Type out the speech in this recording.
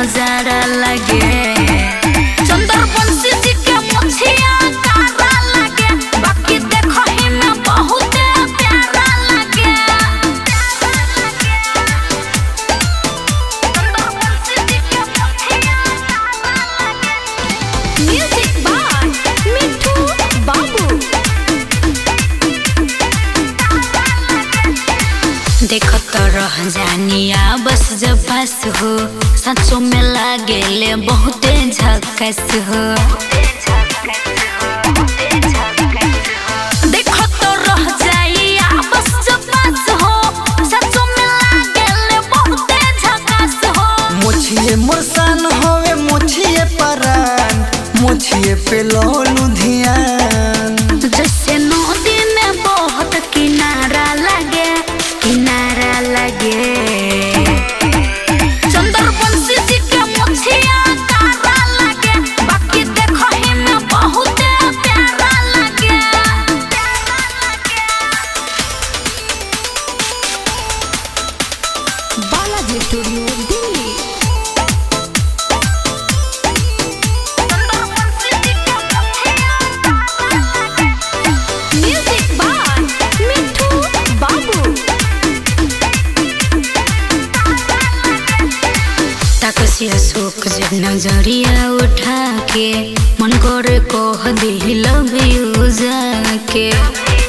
नजारा लगे चंद्रवंशी जी के मुछिया कारा लगे बाकी देखो ही में बहुत प्यारा लगे चंद्रवंशी जी के मुछिया कारा लगे म्यूजिक बाय मिठू बाबू देखो तो रह जानिया बस जब पास हो सचो में लागेले बहुते झकस हो देखो तो रह जाइया बस जब पास हो सचो में लागेले बहुते झकस हो मोछिए मुरसान होवे मोछिए परान मोछिए पे लोलू ध्यान जैसे नदी में बहुत किनारा लगे किनारा लगे चंद्रवंशी जी के मुछिया कारा लगे बाकी देखो ही में बहुत प्यारा लगे Balaji studio Delhi music by Mithu बाबू ताकसिया शोक जब नजरिया उठा के मन करे कह दी लव यू जाके